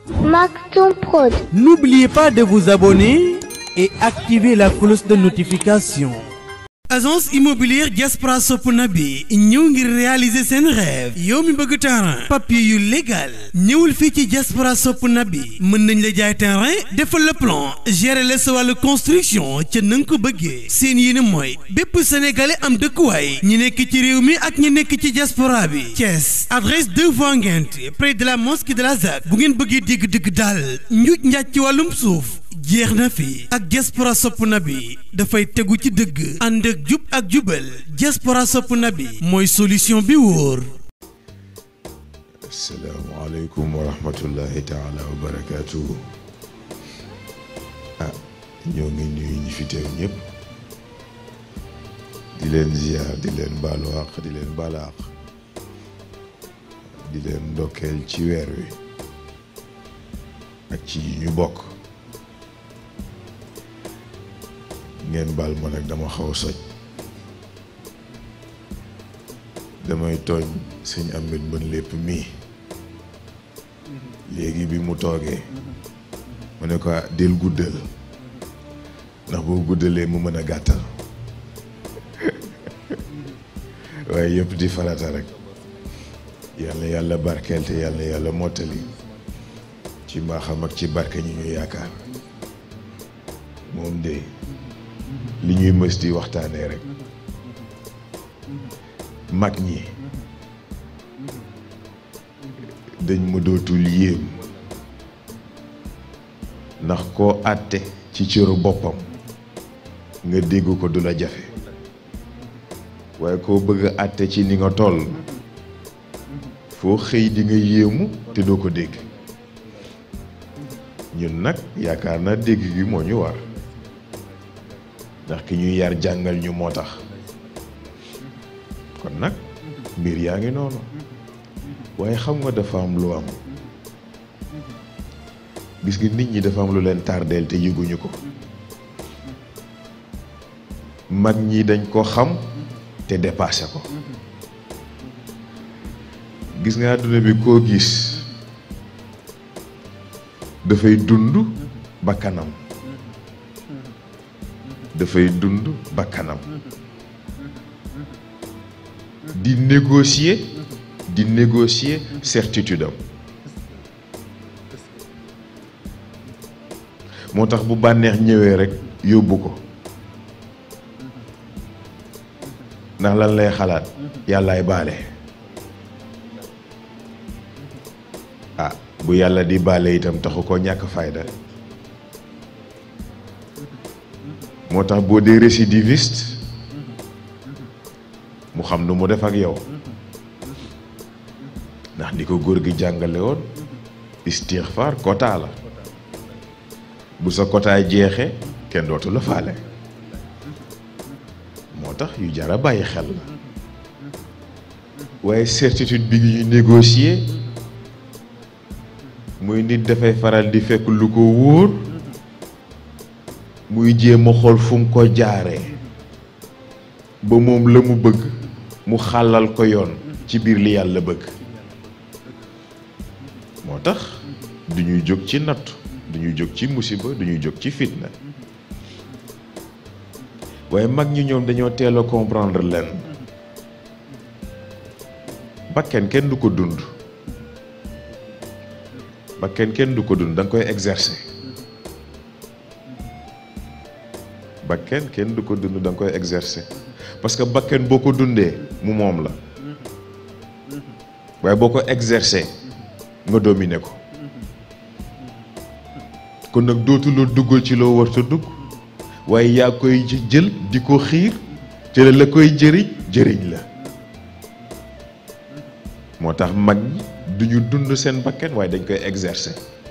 Maktoum Prod. N'oubliez pas de vous abonner et activer la cloche de notification. agence immobilière Diaspora sopp na bi ñëw ngir réaliser seen rêve yow mi bëgg terrain papier yu légal ñëwul fii ci Diaspora sopp na bi mën nañ la jaay terrain defal le plan gérer la sa wàllu construction ca na nga ko bëggee seen yéene mooy bépp sénégalais am dëkkuwaay ñi nekk ci réew mi ak ñi nekk ci diaspora bi Thiès adresse 2 voies Nguinth près de la mosquée de la ZAC bu ngeen bëggee dégg dëgg daal njuuj njaaj ci wàllum suuf jeex na fi ak diaspora sopp na bi dafay tegu ci dëgg ànd ak jub ak jubal diaspora sopp na bi mooy solution bi wóor asalaamaaleykum wa rahmatullahi taala wa barakaatuhu ah ñoo ngi nuyu ñi fi teew ñëpp di leen ziar di leen baalu àq di leen baal àq di leen ndokkeel ci weer wi ak ci yi ñu bokk ngeen baal ma nag dama xaw soj damay tooñ sëñ Ameth Mbène lépp mii léegi bi mu toogee mu ne ko del guddal ndax boo guddalee mu mën a gàttal waaye yëpp di farata rek yàlla yàlla barkeel te yàlla yàlla mottali ci mbaaxam ak ci barke ñu ñu yaakaar moom de li ñuy mës di waxtaanee rek mag ñi dañ ma dootul yéem ndax koo àtte ci cëru boppam nga dégg ko du la jafe waaye koo bëgg a àtte ci ni nga toll foo xëy di nga yéemu te doo ko dégg ñun nag yaakaar naa dégg gi moo ñu war ndax ki ñuy yar jàngal ñu moo tax kon nag mbir yaa ngi noonu waaye xam nga dafa am lu am gis nga nit ñi dafa am lu leen tardeel te yëguñu ko mag ñi dañ ko xam te dépassé ko gis nga àdduna bi koo gis dafay dund ba kanam dafay dund ba kanam di négocier di négocier certitude am moo tax bu bànneex ñëwee rekk yóbbu ko ndax lan lay xalaat yàllaay baale ah bu yàlla di baale itam taxu ko ñàkk fayda moo tax boo dee récidiviste mu xam nu mu def ak yow ndax ni ko góor gi jàngale woon istixfaar quota la bu sa quotaay jeexee kenn dootu la faale moo tax yu jara bàyyi xel la waaye certitude bi ñu négocier muy nit dafay faral di fekk lu ko wóor muy jéem a xool fu mu ko jaaree ba moom la mu bëgg mu xàllal ko yoon ci biir li yàlla bëgg moo tax du ñuy jóg ci nattu du ñuy jóg ci musiba du ñuy jóg ci fitna waaye mag ñi ñoom dañoo teel a comprendre leen bakken kenn du ko dund bakken kenn du ko dund da nga koy exercer bakken kenn du ko dund da nga koy exercer parce que bakken boo ko dundee mu moom la waaye boo ko exercer nga dominer ko kon nag dootuloo duggal ci loo warta dugg waaye yaa koy jël di ko xiir te la koy jëriñ jëriñ la moo tax mag ñi duñu dund seen bakken waaye dañ koy exercer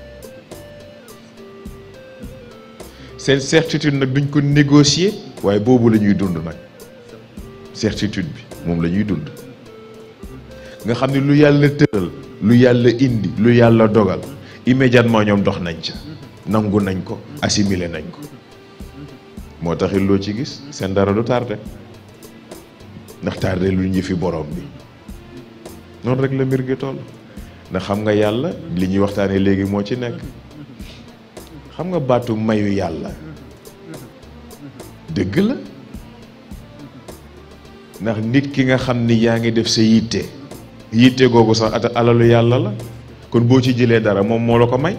seen certitude nag duñ ko négocier waaye boobu la ñuy dund nag certitude bi moom la ñuy dund nga xam ne lu yàlla tëral lu yàlla indi lu yàlla dogal immédiatement ñoom dox nañ ca nangu nañ ko assimiler nañ ko moo taxit loo ci gis seen dara du tardé ndax tardé lu ñu fi borom bi noonu rek la mbir gi toll ndax xam nga yàlla li ñuy waxtaanee léegi moo ci nekk xam nga baatu mayu yàlla dëgg la ndax nit ki nga xam ni yaa ngi def sa yitte yitte googu sax ata alalu yàlla la kon boo ci jëlee dara moom moo la ko may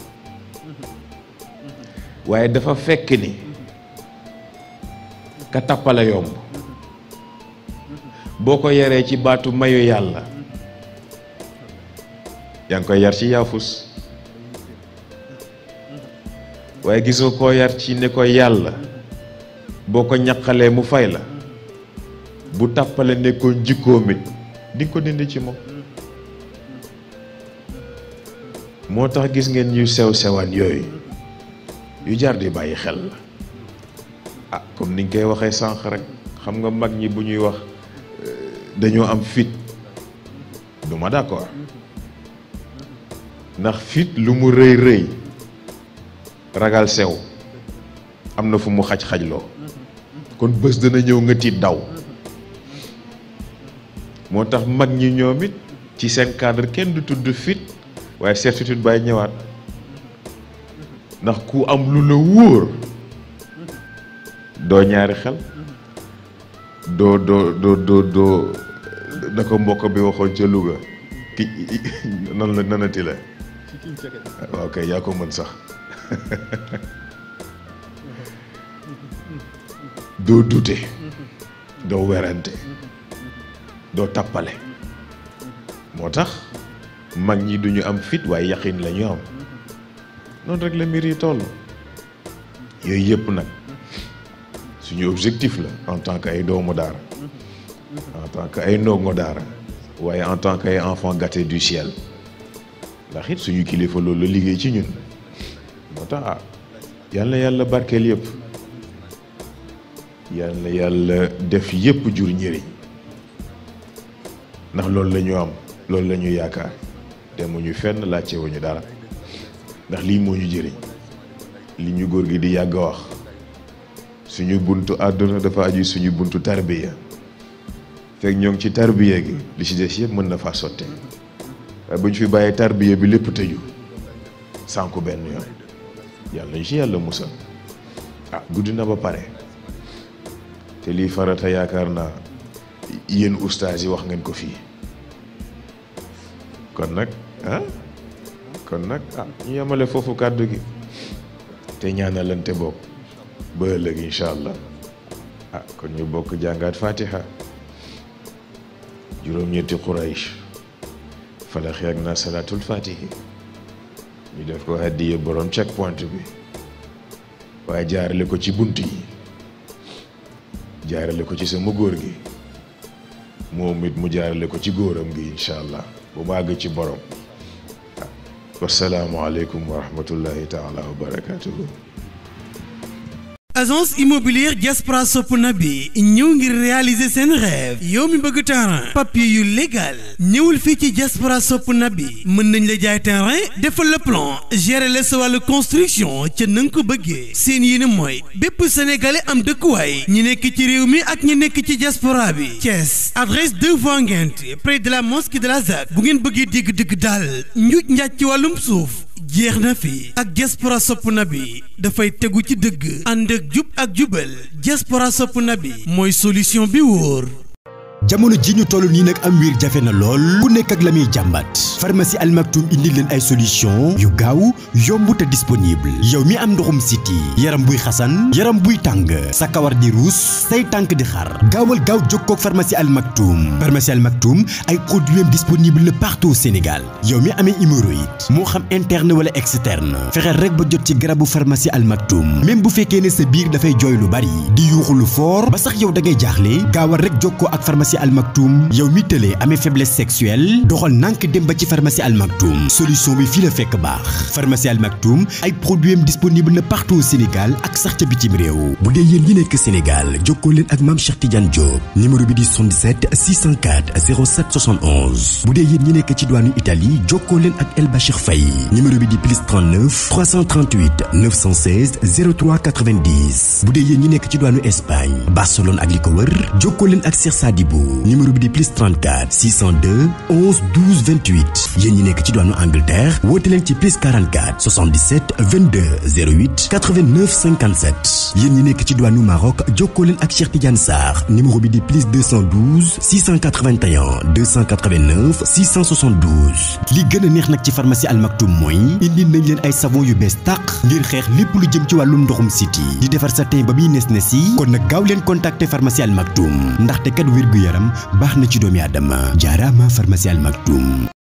waaye dafa fekk ni ka tappale yomb boo ko yaree ci baatu mayu yàlla yaa ngi koy yar ci yaafus waaye gisoo koo yar ci ne ko yàlla boo ko ñaqalee mu fay la bu tàppale nekkoon jikkoom it di nga ko dindi ci moom moo tax gis ngeen ñu sew sewaan yooyu yu jar di bàyyi xel la ah comme niñ koy waxee sànq rek xam nga mag ñi bu ñuy wax dañoo am fit du ma d'accord ndax fit lu mu rëy rëy ragal sew am na fu mu xaj-xajloo kon bés dana ñëw nga tiit daw moo tax mag ñi ñoom it ci seen cadre kenn du tudd fit waaye certitude bay ñëwaat ndax ku am lu la wóor doo ñaari xel doo doo doo doo doo da ko mbokk bi waxoon ca Louga ki nan la nanati la waaw kay yaa ko mën sax doo dute doo werante doo tappale moo tax mag ñi duñu am fit waaye yaqin la ñu am noonu rek la mbir yi toll yooyu yëpp nag suñu objectif la en tant que ay doomu daara en tant que ay ndongo daara waaye en tant que ay enfant gâté du ciel ndax it suñu kilifa loolu la liggéey ci ñun moo tax ah yàlla yàlla barkeel yëpp yàlla yàlla def yëpp jur njëriñ ndax loolu la ñu am loolu la ñu yaakaar demuñu fenn laajte wuñu dara ndax lii moo ñu jëriñ li ñu góor gi di yàgg a wax suñu buntu àdduna dafa aju suñu buntu tarbiya fekk ñoo ngi ci tarbiya gi li ci des yëpp mën na faa sotte waaye bu ñu fi bàyyee tarbiya bi lépp tëju sànku benn yoon yàlla ñu ci yàlla musal ah guddi na ba pare te lii farata yaakaar naa yéen ustaas yi wax ngeen ko fii kon nag ah kon nag ah ñu yemale foofu kàddu gi te ñaanalante bokk ba ëllëg incha allah ah kon ñu bokk jàngaat fatiha juróom-ñetti quraish falaxi ak naa salaatul fatihi ñu def ko hadiye borom check point bi waaye jaarale ko ci bunt yi jaarale ko ci sama góor gi moom it mu jaarale ko ci góoram gi incha allah bu màgg ci borom wasalaamualeykum wa rahmatullahi taala wa barakatuhu agence immobilière Diaspora sopp na bi ñëw ngir réaliser seen rêve yow mi bëgg terrain papier yu légal ñëwul fii ci Diaspora sopp na bi mën nañ la jaay terrain defal le plan gérer la sa wàllu construction ca na nga ko bëggee seen yéene mooy bépp sénégalais am dëkkuwaay ñi nekk ci réew mi ak ñi nekk ci diaspora bi Thiès adresse 2 voies Nguinth près de la mosquée de la ZAC bu ngeen bëggee dégg dëgg daal njuuj njaaj ci wàllum suuf jeex na fi ak diaspora sopp na bi dafay tegu ci dëgg ànd ak jub ak jubal diaspora sopp na bi mooy solution bi wóor jamono ji ñu toll nii nag am wiir jafe na lool ku nekk ak la muy jàmbat pharmacie Al Maktoum indi leen ay solution yu gaaw yomb te disponible yow mi am ndoxum siti yaram buy xasan yaram buy tàng sa kawar di ruus say tànk di xar gaawal gaaw jokkoo ak pharmacie Al Maktoum pharmacie Al Maktoum ay produits disponible na partout au Sénégal yow mi amee hémorroïde moo xam interne wala externe fexeel rek ba jot ci garabu pharmacie Al Maktoum même bu fekkee ne sa biir dafay jooy lu bari di yuuxu lu fort ba sax yow da ngay jaaxle gaawal rek jokkoo ak pharmacie Al Maktoum yow mi tëlee amee faiblesse sexuelle doxal nànk dem ba ci pharmacie Al Maktoum solution bi fii la fekk baax pharmacie Al Maktoum ay produits disponible na partout au Sénégal ak sax ca bitim réew bu dee yéen ñi nekk Sénégal jokkoo leen ak maam Cheikh Tidiane Diop numéro bi di 77 604 07 71 bu dee yéen ñi nekk ci douane Italie jokkoo leen ak El Bachir Faye numéro bi di plus 39 338 916 03 90 bu dee yéen ñi nekk ci douane Espagne Barcelone ak li ko wër jokkoo leen ak Cheikh Sadibou yóbbu numéro bi di plus 34 602 11 12 28 yéen ñi nekk ci diwaanu Angleterre woote leen ci plus 44 77 22 08 89 57 yéen ñi nekk ci diwaanu Maroc jokkoo leen ak Cheikh Tidiane Sarr numéro bi di plus 212 681 289 672 li gën a neex nag ci pharmacie Al Maktoum mooy indi nañ leen ay savon yu bees tàq ngir xeex lépp lu jëm ci wàllum ndoxum siti di defar sa teen ba muy nes nes yi kon nag gaaw leen contacter pharmacie Al Maktoum ndaxte kat wér gu yaram baax na ci doomi aadama jaaraama pharmacie Al Maktoum